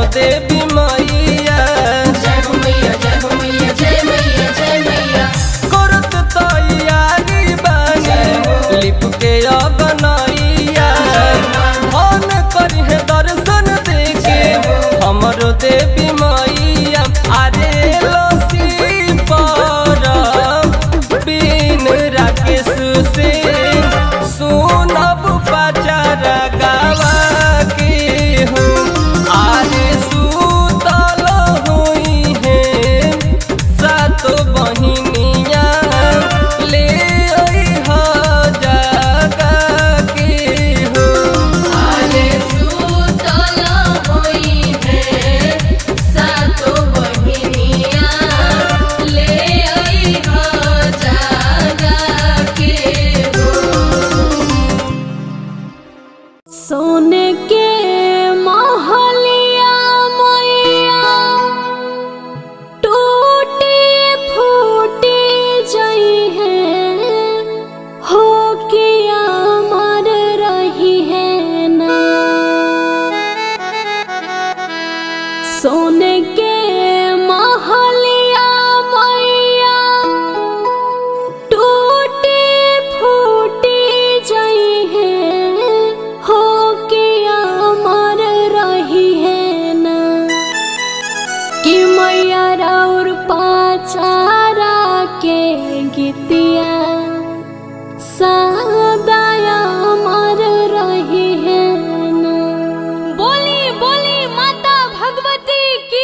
देवी मैया जय हो मैया जय हो मैया जय मैया जय मैया करत तैयारी बानी लिप के अगनैया धन करिहे दर्शन देखे हमरो देवी मैया अरे लसी पर बिन राकेश से सुनब पचार गावा के हूँ आरे सुतल हुई है सात बहिनिया ले अइह जागा के हो आले सुतल होई है सातो बहिनिया ले अइह जागा के हो सोने के महलिया मैया टूटे फूटे जई है हो किया मर रही है ना सोने के महलिया मैया टूटे फूटे जई है हो के अमर रही है ना कि मैया राउर पाचारा के गीतिया सदाया अमर रही है ना बोली बोली माता भगवती की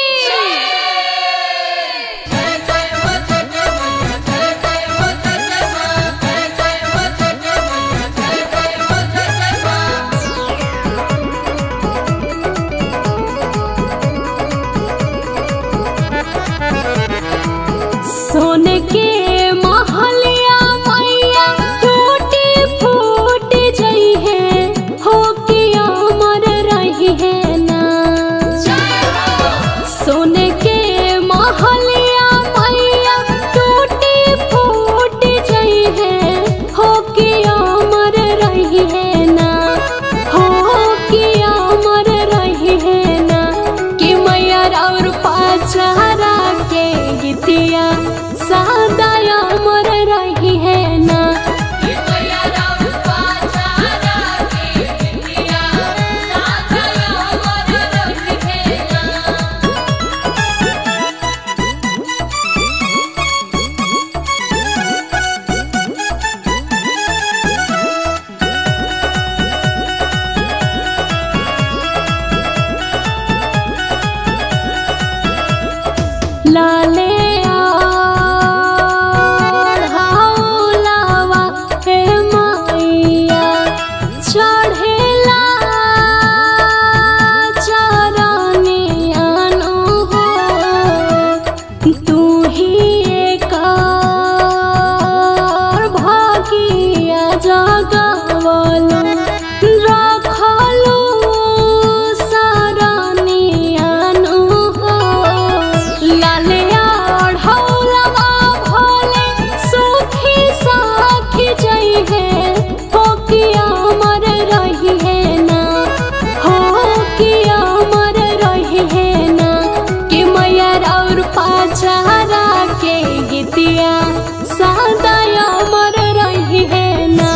सोने के महलिया मैया टूटी फूट जई है हो के अमर रही है ना सोने के महलिया मैया टूटी फूट जई है हो के अमर रही है ना हो के अमर रही है ना कि मैया और पाचारा के गीतिया सदा अमर रही है ना लाले हाउलावा हे मैया चढ़ेला चरनी अनु हो तू ही एकर भागिया जगवलु रखलु सरनियानु हो लाले ओढ़ौलवा भोले सुखी साखी जई है हो कि अमर रही है ना हो कि अमर रही है ना कि मैया और पाचारा के गीतिया सदा अमर रही है ना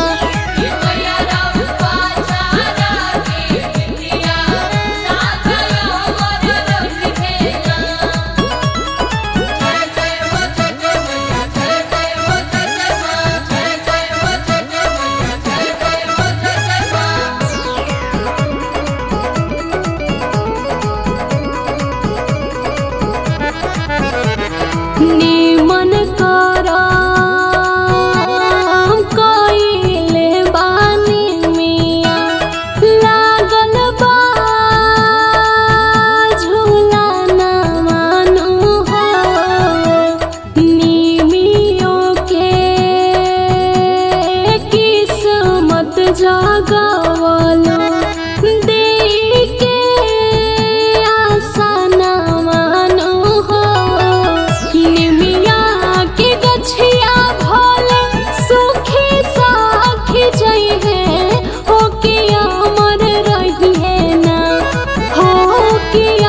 निमन कर कइले बानी मिया लागल बा झूला न मानु हो निमियो के किस्मत जगवलो देई के आशा न मानु हो निमिया के गछिया भोले सुखी साखी जई है हो के अमर रही है ना हो के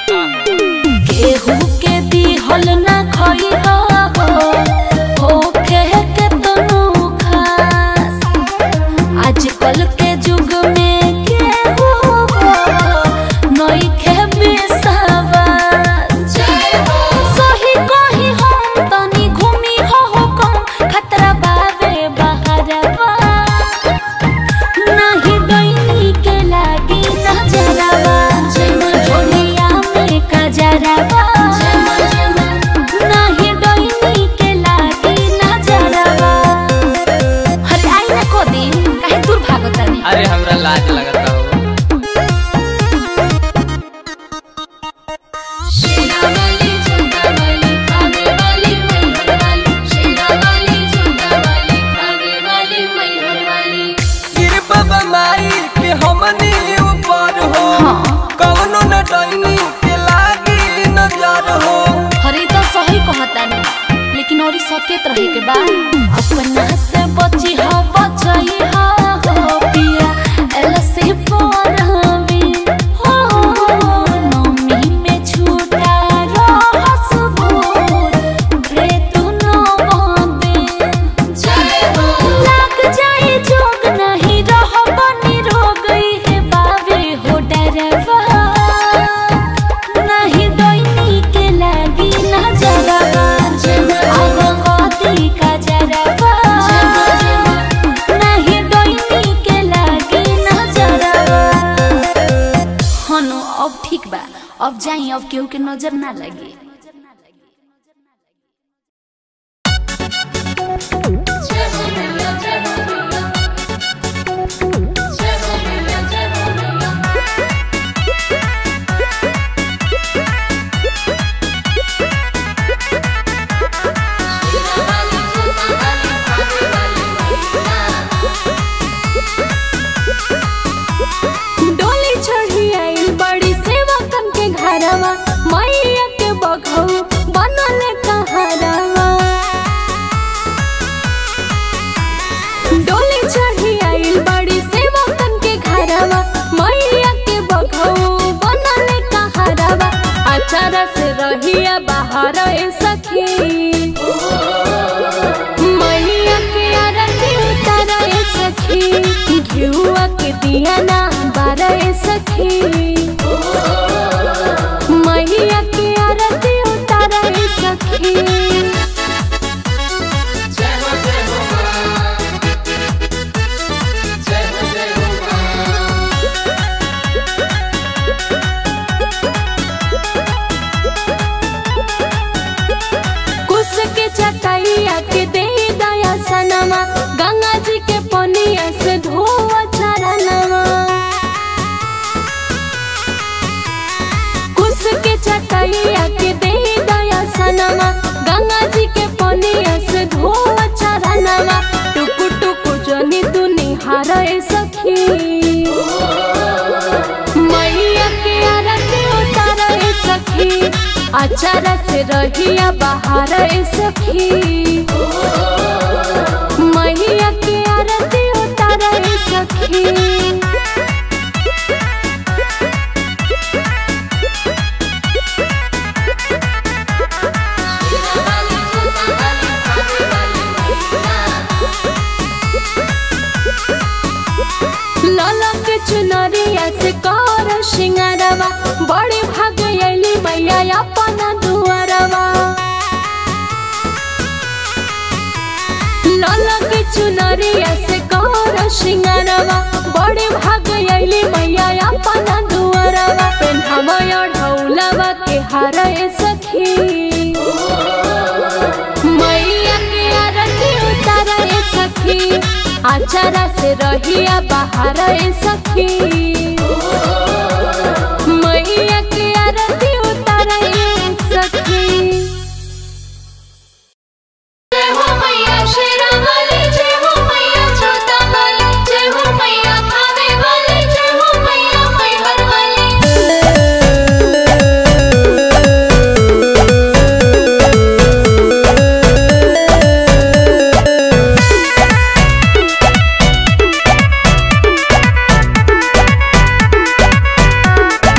केहू के दिहल ना खई हो होखे के तनु खास आजकल के युग में केहू नइखे विश्वास सही कही हम तनी घूमी हो हो कम खतरा बावे बहरवा नाही दैनी के लागी नजरवा झोलिया में कजरवा नाही दैनी के लागी नजरवा अरे आई ना को दिन काहे दूर भागतानी अरे हमरा लाज लगता हो शेरावाली झुंडावाली खावेवाली मैहरवाली शेरावाली झुंडावाली खावेवाली मैहरवाली कृपा बमाई के हमनी ऊपर हो कवनो न डैनी के लागी नजर हो हरे तो सही कहतानी लेकिन और सकेत रहे के बा अपना से बची हो बचाई हो हो पिया एलसी पर हमी हो नमी में छूटा रहस भूत प्रेत न बंदे लग जाए जोग नहीं रह बनी रो गई है बावे हो डरवा नहीं डोइनी के लागी नजरवा आगो कदी का जरवा नहीं डोइनी के लागी नजरवा हनु अब ठीक बा अब जाई अब केहू के नजर ना लगे जय हो मैया जय हो मैया जय हो मैया जय हो मैया शेरावाली झुंडावाली खावेवाली मैहरवाली डोली चढ़ी आई बड़ी सेवा कन के घरवा मैया के बघऊ बनल कहरवा डोली चढ़ी आई बड़ी सेवा कन के घरवा मैया के बघऊ बनल कहरवा अचारा से रहिया बाहर ए सखी मैया के आरती उतार ए सखी घिउआ के दिया ना बार ए सखी मैया के आरती उतार ए सखी जय हो जय हो मां जय हो जय हो मां कुश के चटैया के दे दया सनमा गंगा जी के पनिया से धोआ चरणवा कुश के चटैया के दे दया सनमा गंगा जी के पनिया से धोआ चरणवा टुकु टुकु जनी तू निहार ए सखी मैया के आरती उतार ए सखी अचारा से रहिया बाहर ए सखी मैया के आरती उतार ए सखी शेरावाली झुंडावाली खावेवाली मैहरवाली ललक चुनरिया से कर सिंगारवा बड़े भाग अली मैया अपन दुआरवा ललक चुनरिया से कर सिंगारवा बड़े भाग अली मैया अपन दुआरवा पेन्हवा ढौलवा के हार ए सखी मैया के आरती उतार ए सखी आचारा से रहिया बाहर ए सखी मैया के आरती उतार ए सखी जय हो मैया शेरावाली जय हो मैया जोतावाली जय हो मैया खावेवाली जय हो मैया मैहरवाली जय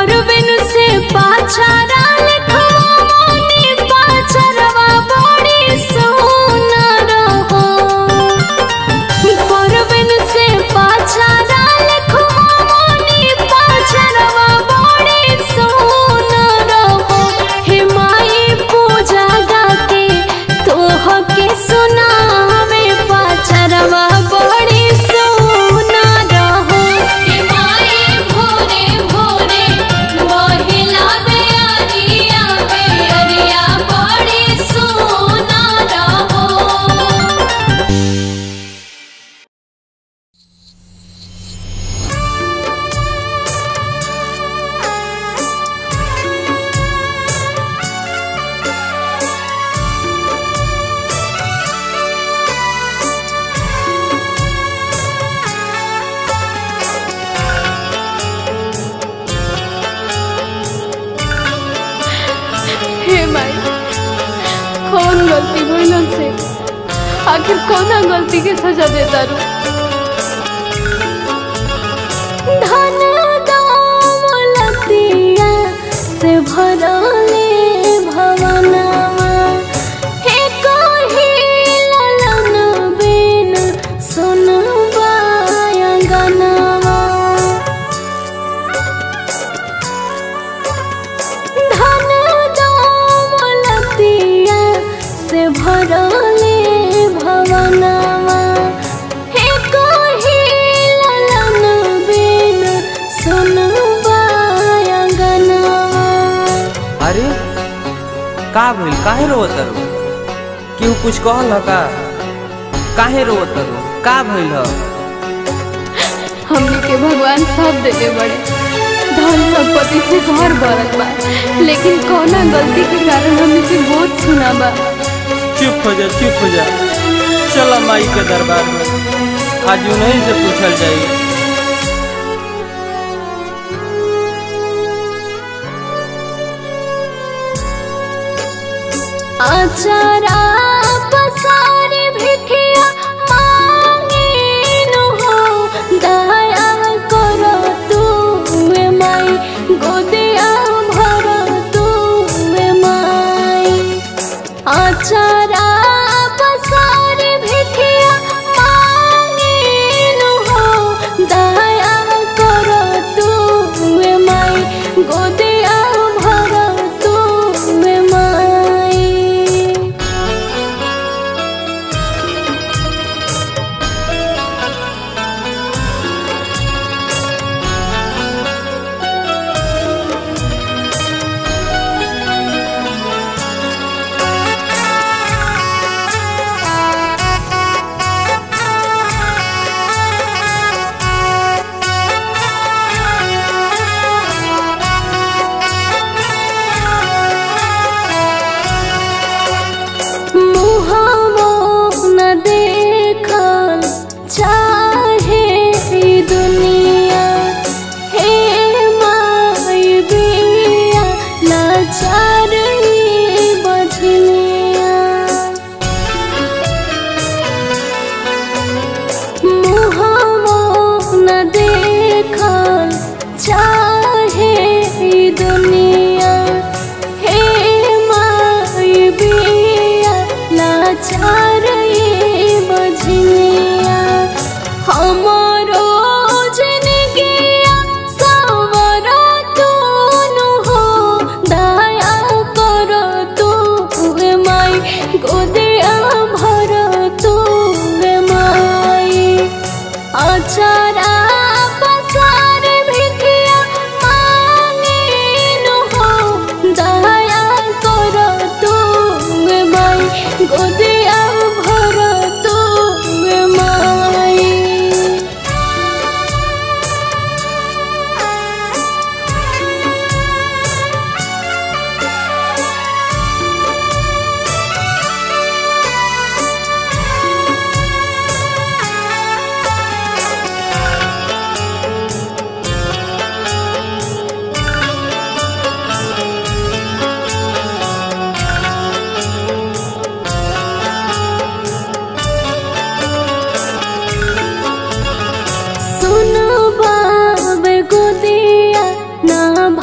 परबिन से पाछारा लिखवानी पाछरवा बड़ी सुनर हो परबिन से पाछारा लिखवानी पाछरवा बड़ी सुनर हो हे माई पूजा गाके तोह के सुनावे पाछरवा बड़ी सुनर हो हे माई भोरे भोरे मोहिला बेअरिया बेअरिया बड़ी सोना रहो हे माई कौन गलती भइलन से आखिर कौना गलती के सजा देता रू धन दौलतिया से भरले भवनवा हे कही ललन बिन सुनबा अंगनवा धन दौलतिया से भरले भवनवा हे कही ललन बिन सुनबा अंगनवा अरे का भइल काहे रोवत रो केहू कुछ कहल ह का काहे रोवत रो का भइल ह हमने के भगवान सब देले बड़े धन संपत्ति से घर भरत बा लेकिन कौना गलती के कारण हमने के बहुत सुना बा चुप हो जा चुप हो जा चलो माई के दरबार में आज उन्हीं से पूछल जाई आचारा पसारी भिखिया मांगेनु हो दया करो तू ए माई गोदिया भर तू ए माई आचारा पसारी भिखिया मांगेनु हो दया करो तू ए माई गोदिया भर तू ए माई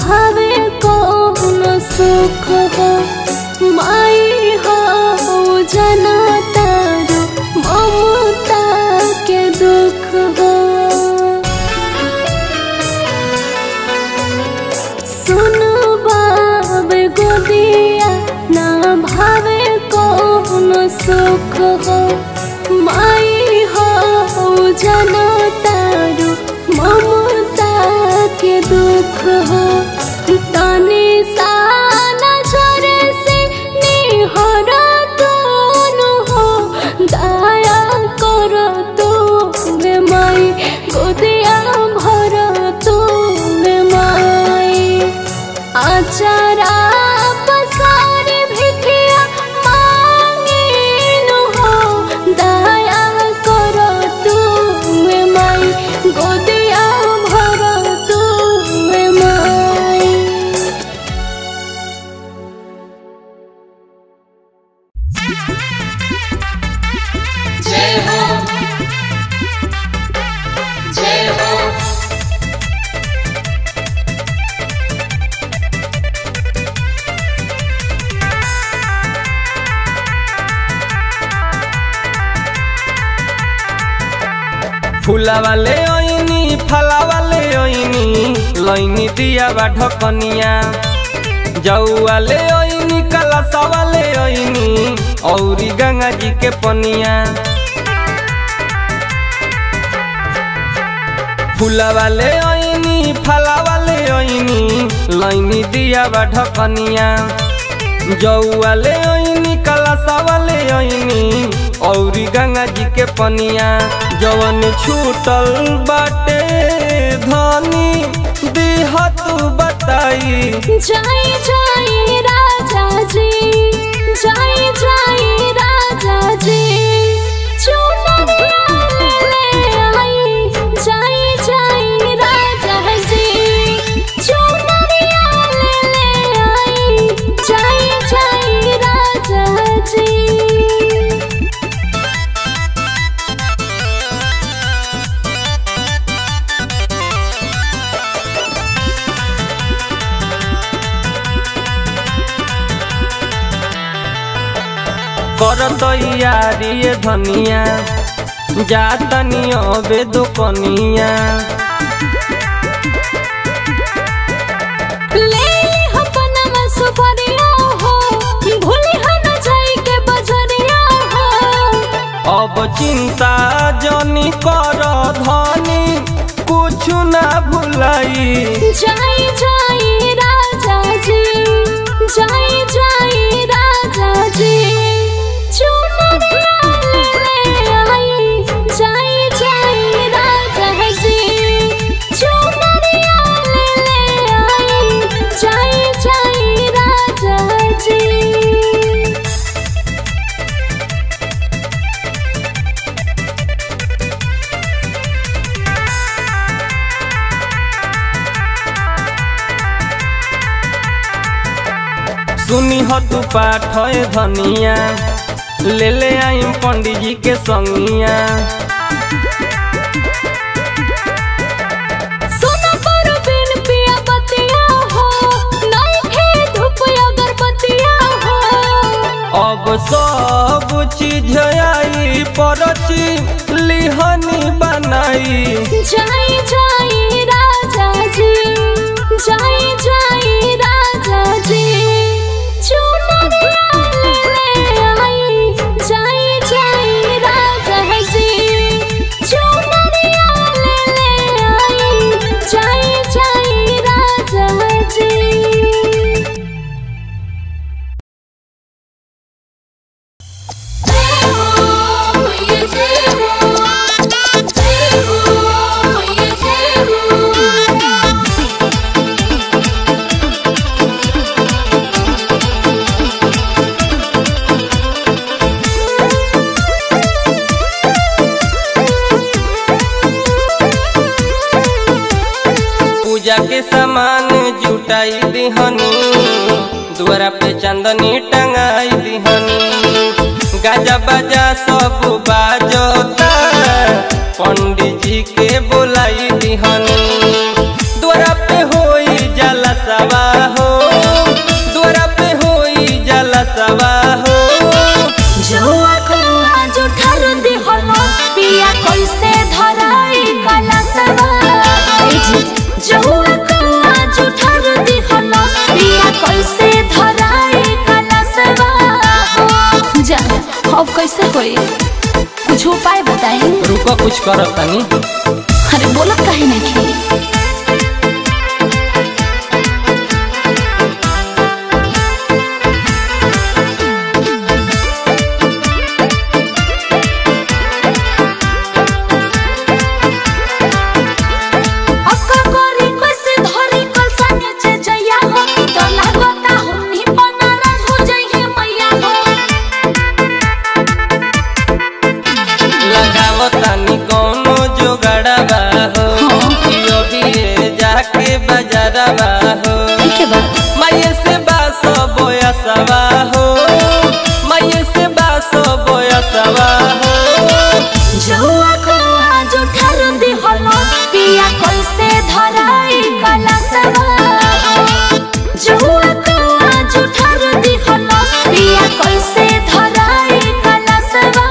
भावे कौन सुख हो माई हो जना तारो ममता के दुख हो सुन बाबे गोदिया ना भावे कौन सुख हो माई हो जना तारो ममता के दुख हो तने सा नजर से निहर तोनु हो दया कर तो रे माई गोदिया भर तो रे माई आचारा पसारी भिखिया मांगिनु हो दया कर तू रे माई गोदिया भर तू रे माई जय हो जय हो फूला वाले ओइनी फला वाले ओइनी लइनी दिया बा ढकनिया जाऊ वाले ओइनी कलसा वाले ओइनी औरी गंगा जी के पनिया फूला वाले ओइनी फला वाले ओइनी लइनी दिया बा ढकनिया जाऊ वाले ओइनी कलसा वाले ओइनी औरी गंगा जी के पनिया जवन छूटल बाटे धनी दिह तू बताई जय जय राजा जी जय जय राजा जी चुनरिया ले आई जय जय राजा जी चुनरिया ले आई जय जय राजा जी करत यारी ये धनिया जातनी अबे दुकनिया ले अपना सुपरिया हो भूली हन जाई के बजरिया हो अब चिंता जनी कर धनी कुछ ना भुलाई जय जय राजा जी जय जय राजा जी चुनरिया ले आई जय जय राजा जी चुनरिया ले आई जय जय राजा जी सुनी हो तू पाठ है धनिया ले ले आई पंडित जी के संगिया सोना पर बिन पिया बतिया हो नहीं खे धूप अगरबत्तिया हो अब सब चीज आई परची लिहनी बनाई जय जय राजा जी जय जय राजा जी चुनरिया ले आई जय जय राजा जी चुनरिया ले आई जय जय राजा जी जय हो ये जय हो जय हो ये जय हो पूजा के सामान जुटाई दिहनी द्वारा पे चंदनी टंगाई दिहनी गाजा बाजा सब बाजता पंडित जी के बोलाई दिहनी द्वारा पे होई जलसा हो द्वारा पे होई जलसवा हो जौआ को आज उठार दे हलस पिया कैसे धराई कलसवा ए जी जौआ को आज उठार दे हलस पिया कैसे धराई कलसवा हो जा अब कैसे होई कुछ उपाय बताई रुको कुछ करब तनी अरे बोलत काहे नहीं खी अक्का करी कैसे धरी कलसा नीचे जइया हो तो लागता हमनी बनारस हो जइहे मैया हो लगाव तनी कोनो जोगड़वा हो यो भी जाके बजरवा हो ठीक है बात माये से बासो बोयसवा हो माये से बासो बोयसवा हो जौआ को आज उठार दे हलस पिया कैसे धराई कलसवा जौआ को आज उठार दे हलस पिया कैसे धराई कलसवा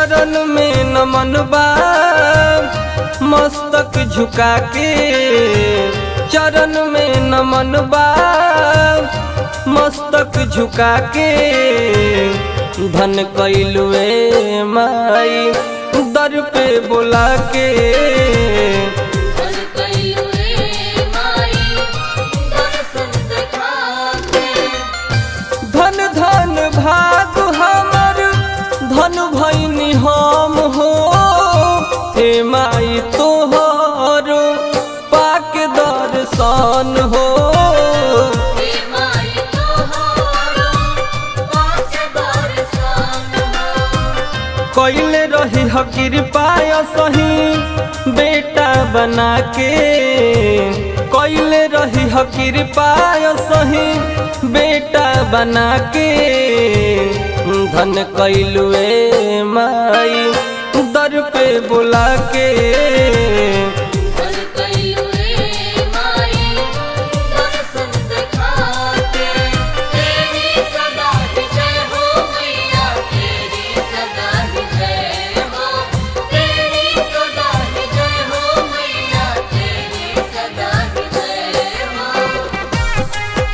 चरण में नमन बा मस्तक झुका के चरण में नमन बा मस्तक झुका के धन कैलुए माई दर पे बोला के धन कैलुए माई दर्शन देखा के धन धन भाग हमर धन भैनी हम हो हे माई तोहर पाक दर्शन हो हे माई तोहारो पाँच दर्शन हो कैले रही ह कृपा सही बेटा बना के कैले रही ह कृपा सही बेटा बना के धन कैलुए माई दर पे बुला के धन कैलुए माई दर्शन देखा के तेरी सदा ही जय हो मैया तेरी सदा ही जय हो तेरी सदा ही जय हो मैया तेरी सदा ही जय हो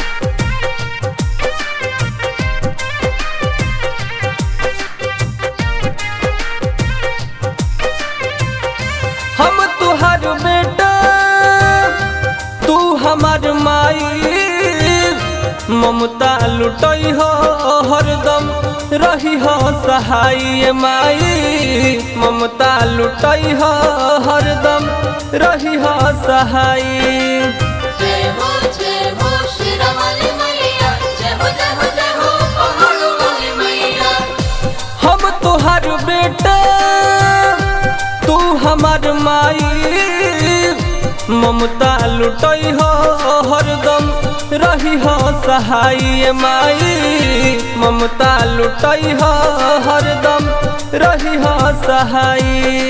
हम तुहर बेटा तू हमार माई ममता लुटई हो हरदम रही हो सहाय माई ममता लुटई हो हरदम रही हो सहाय जय हो जय हो शेरावाली मैया जय हो जय हो जय हो पहाड़ों वाली मैया हम तुहर बेटा तू हमार माई ममता लुटई हो हरदम रही हो सहाय माई ममता लुटई हो हरदम रही हो सहाय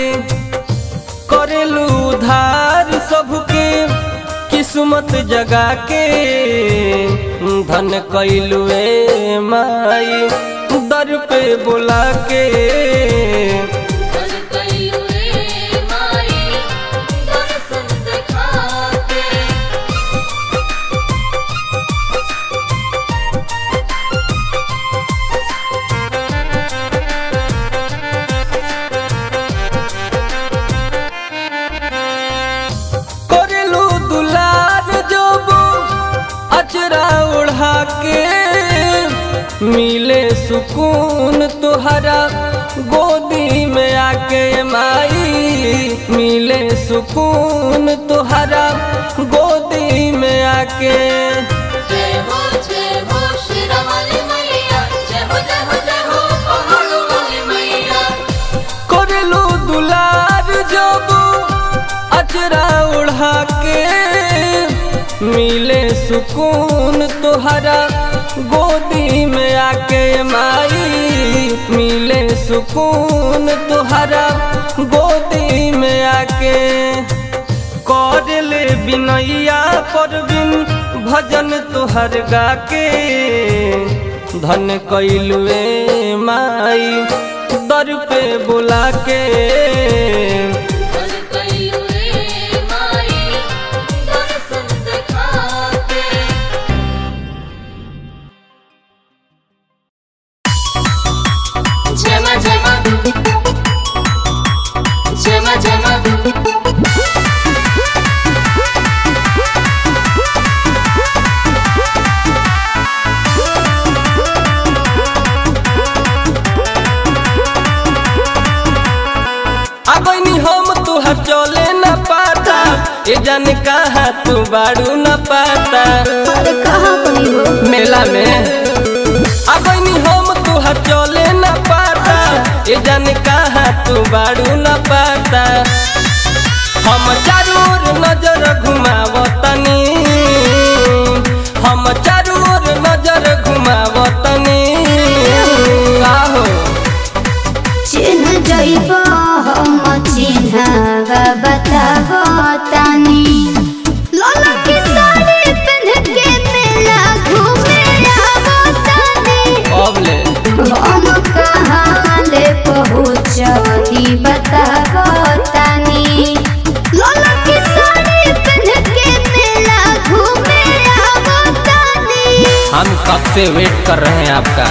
करेलू उधार सबके किस्मत जगा के धन कैलुए माई दर पे बोला के धन कैलुए माई दर्शन देखा के करेलू दुलार जब अचरा उड़ा के मिले सुकून तुहरा गोदी में आके माई मिले सुकून तुहरा गोदी में आके जय हो जय हो शेरावाली मैया जय हो जय हो जय हो पहाड़ों वाली मैया करलू दुलार जब अचरा उड़ा के मिले सुकून तुहरा गोदी में आके माई मिले सुकून तुहरा गोदी में आके कर ले बिनैया पर बिन भजन तुहर गा के धन कैलुए माई दर पे बुला के धन कैलुए माई दर्शन देखा के जय मां जय मां जय मां जय मां अगनी हम तुहर चले न पाता ये जान कहा तू बाड़ू न पाता अरे कहाँ गई हो मेला में अगनी हम तुहर चले न पाता ये जान कहा तू बाड़ू न पाता हम चारू ओर नजर घुमावतनी हम चारू ओर नजर घुमावतनी आहो चिन्ह जइब हम चिन्ह बताब तानी लाला की साड़ी पहन के मेला घूमे आवतानी अब ले हम कहाँ ले पहुँचब पे वेट कर रहे हैं आपका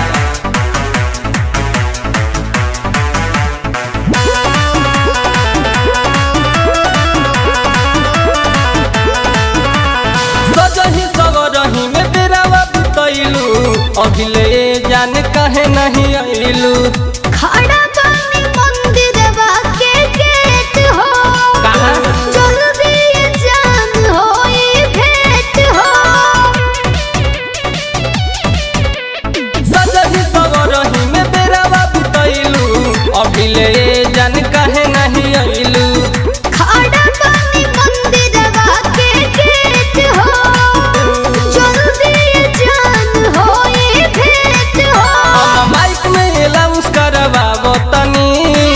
सजही सवरही में बेरावा बितैलू अभिले जान कहे नहीं अइलू खड़ा बानी मंदिरवा के गेट हो कहाँ? जल्दी ये जान हो ये भेंट हो सजही सवरही में बेरावा बितैलू अभिले जान कहे नहीं अइलू खड़ा बानी मंदिरवा के गेट हो जल्दी ये जान हो ये भेंट हो हम माइक में अलाउंस करवाबो तनी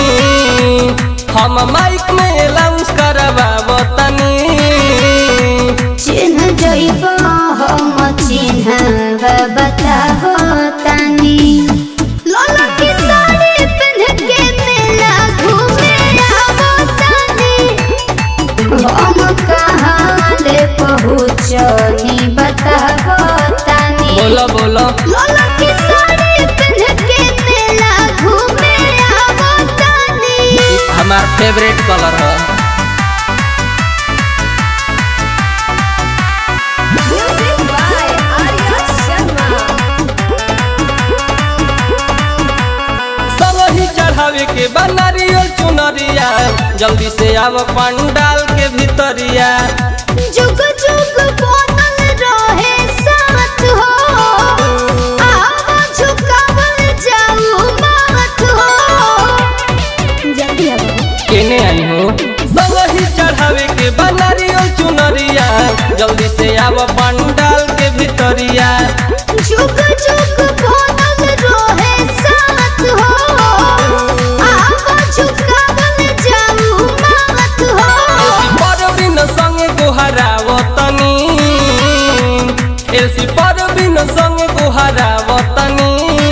हम माइक में अलाउंस करवाबो तनी चिन्ह जइबो हम चिन्ह बताबो तनी लाला की साड़ी पहन के मेला घूमे आवो तनी हम कहाँ ले पहुँचनी बताबो तनी बोलो बोलो लाला की साड़ी पहन के मेला घूमे आवो तनी हमार फेवरेट कलर है म्यूजिक बाय आर्या शर्मा संगही चढ़ावे के बा नारियल चुनरिया जल्दी से आव पंडाल के भीतरिया जुग जुग बनल रहे साथ हो आवा झुकावल जाऊ बात हो जल्दी आओ केने आई हो संगही चढ़ावे के बा नारियल चुनरिया जल्दी से आव पंडाल के भीतरिया जुग जुग बनल रहे साथ हो आवा झुकावल जाऊ बात हो परबिन संगे गुहराव तनी एलसी परबिन संगे गुहराव तनी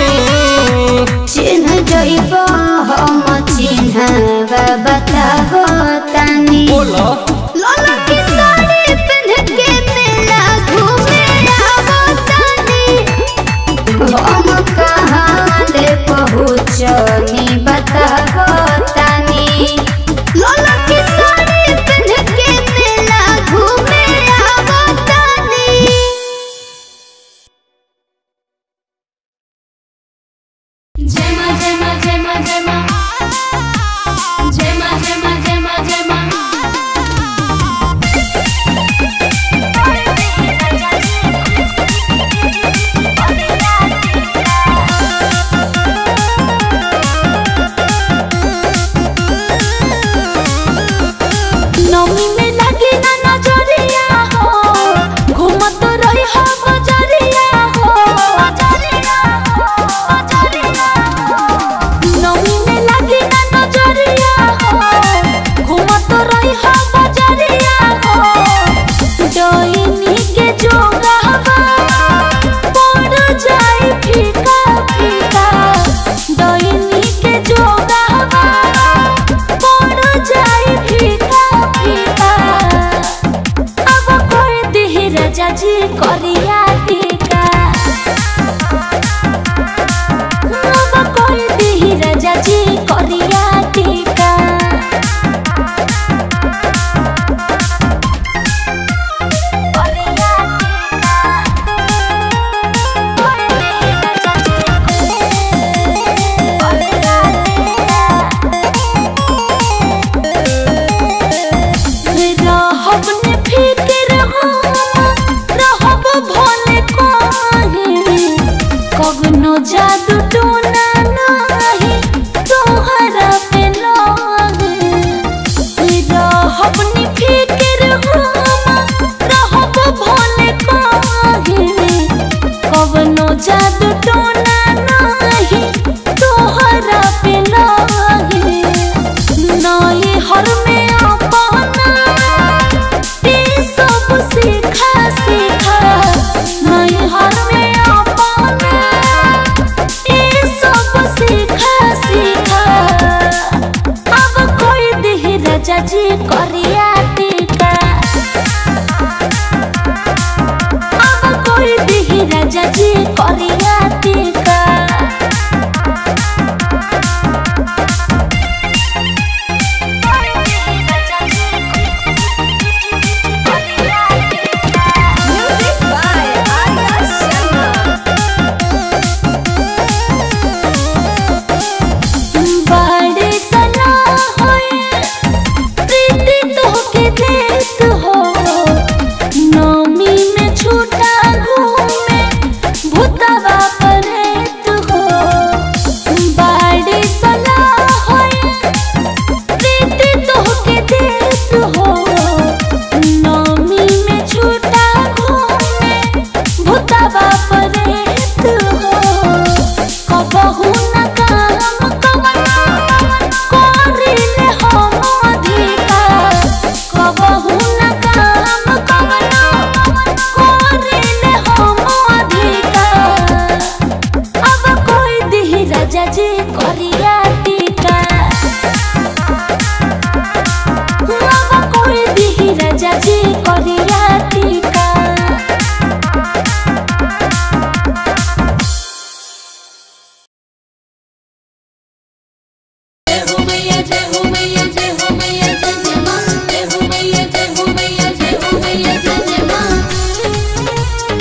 चिन्ह जइबो हम चिन्ह बताबो तनी बोलो लाला की साड़ी पहन के मेला घूमे आवो तनी हम कहाँ ले पहुँचनी बताबो तनी लाला की साड़ी पहन के मेला घूमे आवो तनी जय मां जय मां जय मां जय मां जय मां जय मां जय मां जय मां नौमी में लगी ना नजरिया हो घूमत रही हो बजरिया हो बजरिया हो बजरिया हो नौमी में लगी ना नजरिया हो घूमत रही हो बजरिया हो डोइनी के जोगावा पड़ जाई फीका फीका डोइनी के जोगावा पड़ जाई फीका फीका अब कोई दिही राजा जी करिया टीका अब कोई दिही राजा जी करिया टीका करिया टीका कोई दिही राजा जी करिया टीका रहब ने फिक्र हम रहब भले कहीं कगनो जादू टोना नाही तोहरा पे लागे रहब ने फिक्र हम रहब भले कहीं कगनो जादू टोना नाही तोहरा पे लागे नए हर में अपना ये सब सीखा सीखा नए हर में अपना ये सब कबहू न काम कवना करिले हम अधिकार कबहू न काम कवना करिले हम अधिकार अब कोई दिही राजा जी करिया टीका अब कोई दिही राजा जी करिया टीका जय हो मैया जय हो मैया जय हो मैया जय जय मां जय हो मैया जय हो मैया जय हो मैया जय जय मां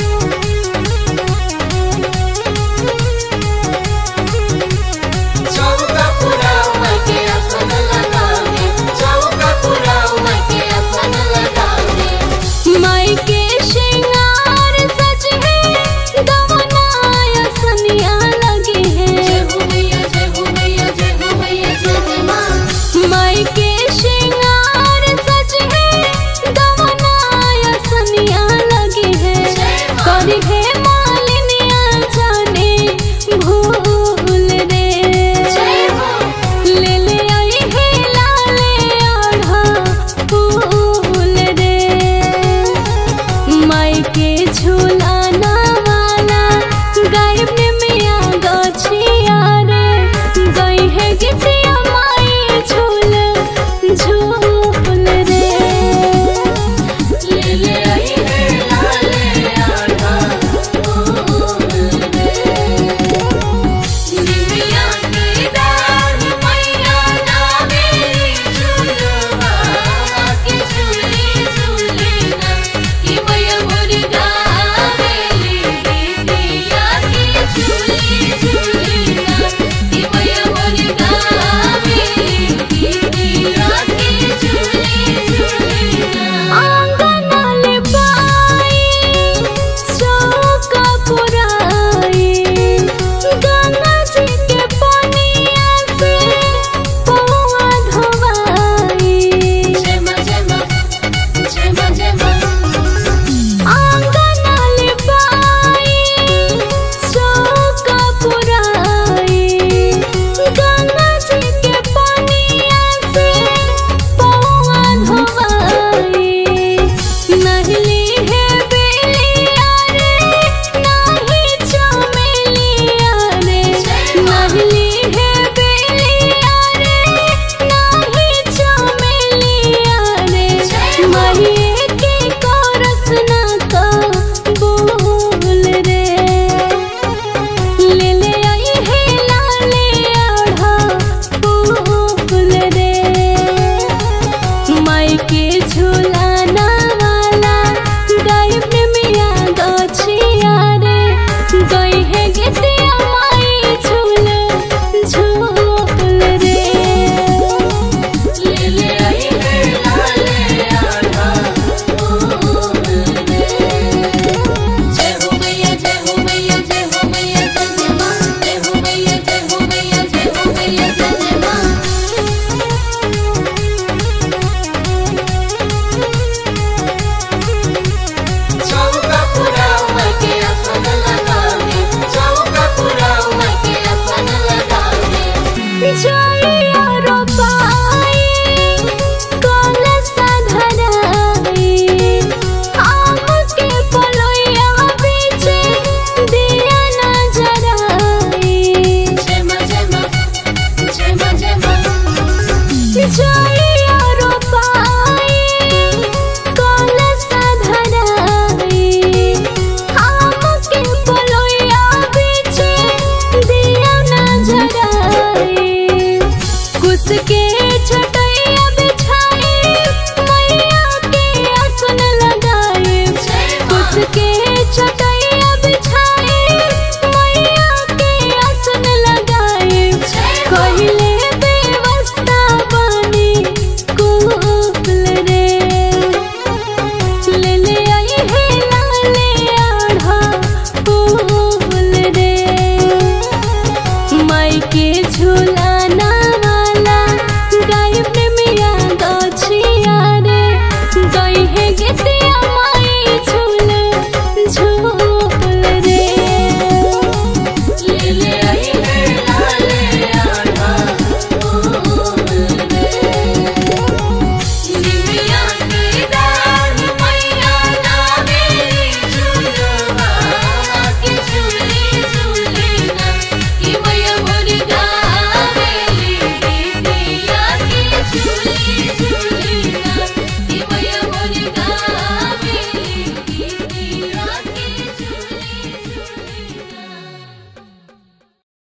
चौका पुराव के आसन लगावे चौका पुराव के आसन लगावे माई के श्रृंगार सज है दवनाय सनिया लगे जय हैं हो मैया जय हो मैया जय हो मैया जय जय मां माई के श्रृंगार सज है दवनाय सनिया लगे हैं करी है मालिनिया जाने भूल रे जय हो ले ले आई है लाले आढ़ा फूल रे माई के झूलाना वाला गायब ने मिया गछिया रे गई है गिटिया माई झूल झूल रे ले ले आई है लाले आढ़ा फूल रे निमिया की डाल मैया नावे झूलवा के झूली झूलेना कि मैया मोर गावेली गीतिया के झूली झूलेना कि मैया मोर गावेली गीतिया के झूली झूलेना आंगनल पाई चौका पुराई गंगा जी के पनिया से पौआ धोवाई जय मां जय मां जय मां जय मां आंगनल पाई चौका पुराई गंगा जी के पनिया से पौआ धोवाई नहली है बेलिया रे नाही चमेलिया रे नहली है बेलिया रे नाही चमेलिया रे माहिए के कोरस ना का बोल रे ले ले आई है लाले आढ़ा फूल रे माई के झूलाना वाला गायब ने मिया गछिया रे गई है गिटिया माई झूल झूल रे ले ले आई है लाले आढ़ा फूल रे जय हो मैया जय हो मैया जय हो मैया जय जय मां जय हो मैया जय हो मैया जय हो मैया जय जय मां चौका पुराव के आसन लगावे चौका पुराव के आसन लगावे जइया रोपाई कलसा धराई आम के पलोइया बीचे दिया ना जराई जय मां जय मां जय मां जय मां जइया रोपाई कलसा धराई आम के पलोइया बीचे दिया ना जराई कुछ के छटैया बिछाई मैया के आसन लगाए कुछ के छटैया बिछाई मैया के आसन लगाए कहले व्यवस्था बनी कुल रे ले ले आई है लाले आढ़ा फूल रे माई के झूला